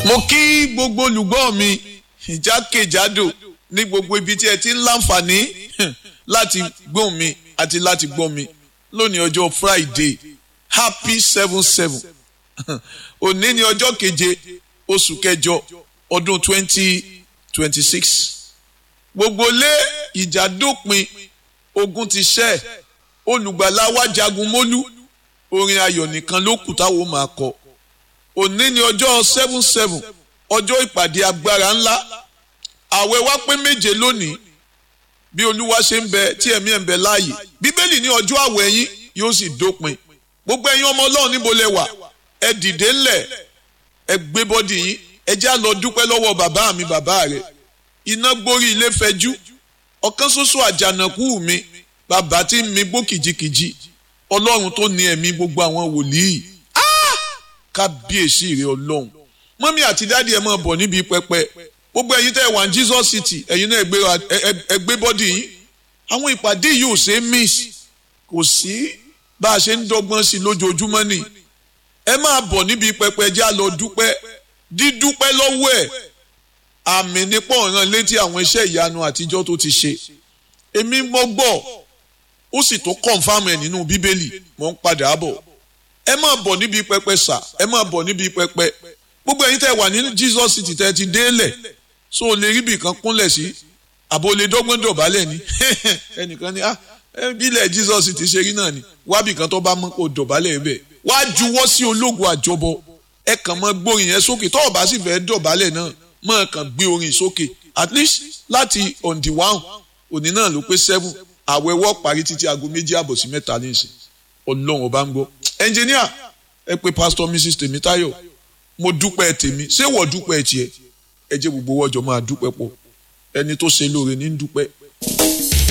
mo kí gbogbo olùgbọ́ mi ìjákèjádò ní gbogbo ibi tí ẹ ti ń láǹfààní láti gbóhùn mi àti láti gbọ́ mi lónìí ọjọ́ Friday happy seven seven òní ni ọjọ́ keje oṣù kẹjọ ọdún twenty twenty six gbogbo lé ìjà dópin ogun ti ṣẹ́ olùgbàlà wa jagun mólú orin ayọ̀ nìkan ló kù táwọn máa kọ òní ni ọjọ́ seven seven ọjọ́ ìpàdé agbára ńlá àwẹ̀ wa pé méje lónìí bí olúwa ṣe ń bẹ tí ẹ̀mí ẹ̀ ń bẹ láàyè bíbélì ní ọjọ́ àwẹ̀ yín yóò sì dópin gbogbo ẹ̀yin ọmọ ọlọ́run níbo lẹ wà ẹ dìde ńlẹ̀ ẹ gbé bọ́dì yín ẹ já lọ dúpẹ́ lọ́wọ́ bàbá mi bàbá rẹ̀ iná gborí ilé fẹjú ọ̀kan ṣoṣo àjànàkú mi bàbá tí ń mi gbó kìjikìji ọlọ́run tó ní ẹ̀mí gbogbo àwọn wòlíì kábíyèsí rẹ ọlọ́run mọ́mí àti dáàdi ẹ̀ máa bọ̀ níbi pẹpẹ gbogbo ẹ̀yin tẹ́ ẹ wà ní Jesus City ẹ̀yin náà ẹ gbé bọ́dì yín àwọn ìpàdé yìí ò ṣe é miss kò sí bá a ṣe ń dọ́gbọ́n sí i lójoojúmọ́ ni ẹ máa bọ̀ níbi pẹpẹ já lọ dúpẹ́ dídúpẹ́ lọ́wọ́ ẹ̀ àmì nípò ọ̀ràn létí àwọn iṣẹ́ ìyanu àtijọ́ tó ti ṣe èmi mọ́ gbọ́ ó sì tó kọ̀ǹfàmù ẹ̀ nínú bíbélì mò ń padà bọ̀ ẹ máa bọ̀ níbi pẹpẹ sà ẹ máa bọ̀ níbi pẹpẹ gbogbo ẹ̀yin tẹ́ wà ní Jesus City tẹ́ ti délẹ̀ so o lè rí ibì kan kúnlẹ̀ sí àbò lè dọ́gbọ́n dọ̀bálẹ̀ ni ẹnìkan ni ah bílẹ̀ Jesus City ṣe rí náà ni wábì kan tó bá mọ́ kó dọ̀bálẹ̀ bẹ́ẹ̀ wá juwọ́ sí ológun àjọbọ ẹ kàn mọ́ gbórin yẹn sókè tó o bá sì fẹ́ dọ̀bálẹ̀ náà mọ́ kàn gbé orin sókè at least láti on the one òní náà ló pé seven àwẹ̀wọ́ parí títí aago méjì àbọ̀ sí mẹ́ta ní ìsìn ọlọ́run ọba ń gbọ́ ẹnjìníà ẹ pé pastor mrs tèmítáyọ̀ mo dúpẹ́ tèmi ṣé wọ́n dúpẹ́ tiẹ̀ ẹ jẹ́ gbogbo wọ́jọ́ máa dúpẹ́ pọ̀ ẹni tó ṣe lóore ní dúpẹ́.